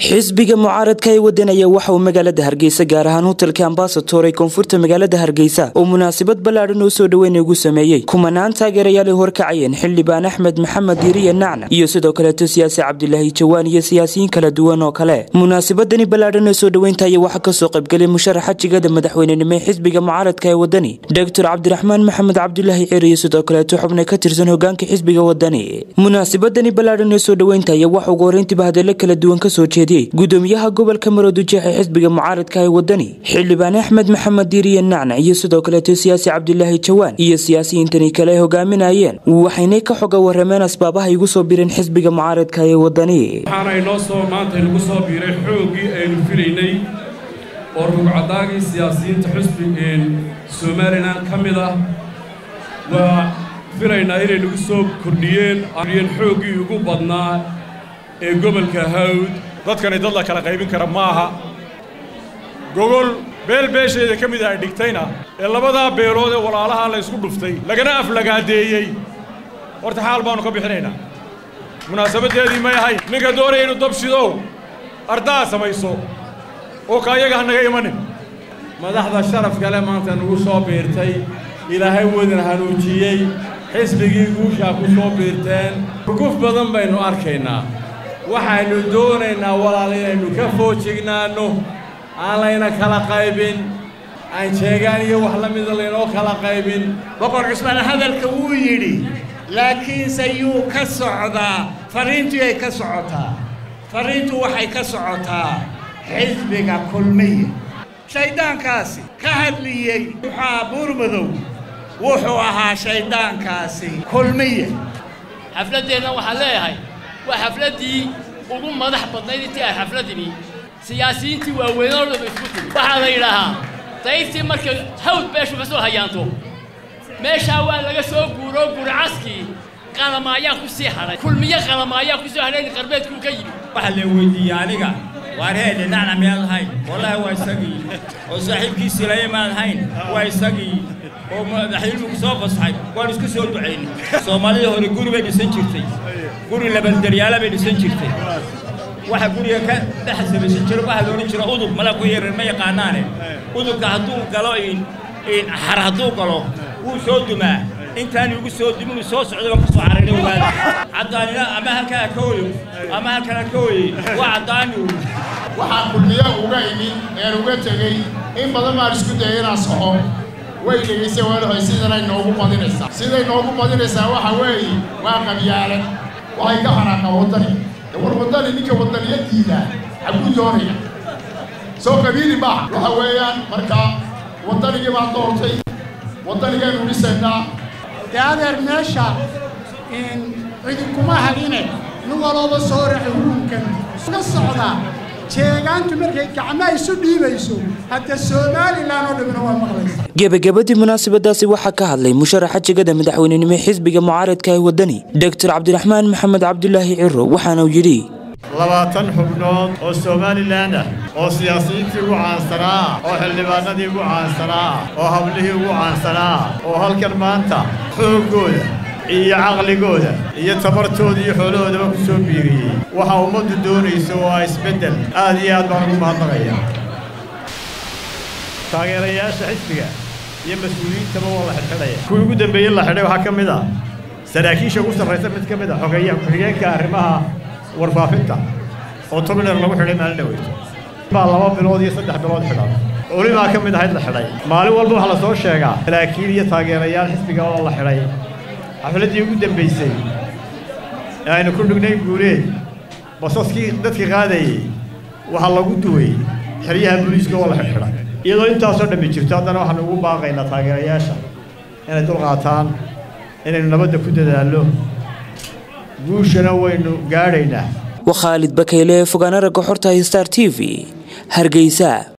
xisbiga mucaaradka ee wadanaya waxa uu magaalada hargeysa gaar ahaan hotelka ambasator ee koonfurta magaalada hargeysa oo munaasabad ballaadhan oo soo dhoweyn ugu sameeyey kumanaan taageerayaal ay horkacayeen xildhibaan axmed maxamed diiriye nacna iyo sidoo kaleeto siyaasi cabdilaahi jawaan iyo siyaasiyiin kala duwan oo kale munaasabadani ballaadhan oo soo dhoweyntaaya waxaa kasoo qaybgelay musharaxa jigada madaxweynenimo ee xisbiga mucaaradka ee wadani doctor cabdiraxmaan maxamed cabdulaahi ciir iyo sidoo kaleeto xubna ka tirsan hogaanka xisbiga wadani munaasabadani ballaadhan ee soo dhoweyntaaya waxa ugu horreyntiiba hadallo kala duwan kasoo jeediyey gudoomiyaha gobolka maroodijeex ee xisbiga mucaaradka ee wadani xildhibaan axmed maxamed diiriye nacna iyo sidoo kaleeto siyaasi cabdilaahi jawaan iyo siyaasiyiintani kale ay hogaaminayeen waxaynay ka xoga warameen asbaabaha igu soo bireen xisbiga mucaaradka ee wadani waxaana inoo soo maanta inagu soo biiray xooggii aynu filaynay oo rugcadaagii siyaasiyiinta xusbi somalilan ka mid ah waa filaynaa inay nagu soo kordhiyeen yen xooggii ugu badnaa ee gobolka hawd dadkani dad la kala qaybin kara ma aha gogol beel beesheeda ka mid ah ay dhigtayna ee labadaa beelood ee walaalaha la ysku dhuftay lagana aflagaadeeyey horta xaal baannu ka bixinaynaa munaasabaddeedii may ahayn ninka doonaya inuu dab shidow ardaa samayso oo ka ayaga ha naga imanin madaxda sharaf kale maanta nagu soo biirtay ilaahay wadin hanuujiyey xisbigii guushaa ku soo biirteen ruguf badan baynu arkaynaa waxaynu doonaynaa walaal inaynu ka foojignaanno aan layna kala qaybin aan jeegaan iyo wax la mida laynoo kala qaybin boqor cusmaan hadalka wuu yidhi laakiinse yuu ka socdaa farriintii ay ka socotaa farriintu waxay ka socotaa xisbiga kulmiya shayddaankaasi ka hadliyey wuxaa buurmadow wuxuu ahaa shayddaankaasi kulmiya xafladdeenna waxaan leeyahay waa xafladdii ugu madax badnayd intii ay xafladdini siyaasiyiintii waaweynoo dhaba isku timi waxaa la yidhaahaa dayrtii markay hawd beeshu ka soo hayaanto meeshaa waa laga soo guuroo gurcaskii qalamaayaa ku sii hadhay kulmiyo qalamaayaa ku soo hadhay qarbeedkuu ka yimi waxaa la weydiiyey aniga waar heedhe nacna miyaad ahayn wallaahi waa isagii oo saaxiibkiisii laya maad ahayn waa isagii oo madaxilmigu soo fasaxay waan isku soo ducaynay soomaalida hore guri bay dhisan jirtay guri labaldaryaala bay dhisan jirtay waxa guriga ka dhex samaysan jiro waxaa loodhan jira udub mala ku yaran ma yaqaanaane udubka hadduu galo xar hadduu galo wuu soo dumaa intaan igu soo dumin soo socday baan kusoo carayna ogaada caddaanina ama halkaa ka oyo ama halkana ka oyey waa caddaani waxaan kulmiyo uga imin een uga tegey in badan baan isku dayay inaan soxo way dhegaysay waalahoy sidanay noogu badinaysaa siday noogu badinaysaa waxa weeye waa qabyaale waxay ka xanaaqaa waddani war waddani ninka waddaniyadiida xaguu doonaya soo qabiili maaha waxa weeyaan marka waddanigii baan doortay waddanigaynu dhisaynaa dee adeer meesha cidinkuma hadhine nin walooba soo raxi hukunkan ka socdaa jeegaantu markay gacmaha isu dhiibayso hadda somalilan oo dhamina waa maqlaysa gebagabadii munaasabadaasi waxaa ka hadlay musharaxa jegada madaxweynenimo xisbiga mucaaradka ee wadani doctor cabdiraxmaan maxamed cabdulaahi ciro waxaana uu yidhi labaatan xubnood oo somalilan ah oo siyaasiyiintii ugu caansanaa ah oo xildhibaanadii ugu caansanaa ah oo hablihii ugu caansanaa ah oo halkan maanta xooggooda iyo caqligooda iyo tabartooda iyo xoolahoodaba ku soo biiriyey waxa ummaddu doonaysa oo ah isbeddel aad iyo aad baan ugu mahadnaqaya taageerayaasha xisbiga iyo mas-uuliyiintaba waa la xidhxidhaya kuwii ugu dambeeyey la xidhay waxaa ka mid ah saraakiisha ugu sarraysa mid ka mid a xogeeyaha ku-xigeenka arrimaha warfaafinta oo tobiner lagu xidhay maalin dhaweyto baa laba bilood iyo saddex bilood xidhan olibaa ka mid ahayd la xidhay maalin walba waxaa la soo sheegaa saraakiil iyo taageerayaal xisbiga oo la xidhay xafladdii ugu dambaysay ee aynu ku dhignay guuleed basaskii dadkii qaadayey waxaa lagu duway xeryaha booliiska oo la xidhxidhay iyadoo intaasoo dhammi jirto haddana waxaanu ugu baaqaynaa taageerayaasha inay dulqaataan inaynu nabadda ku dadaallo guushana waynu gaadhaynaa waa khaalid bakayle fogaana ragga xorta star t v hargeysa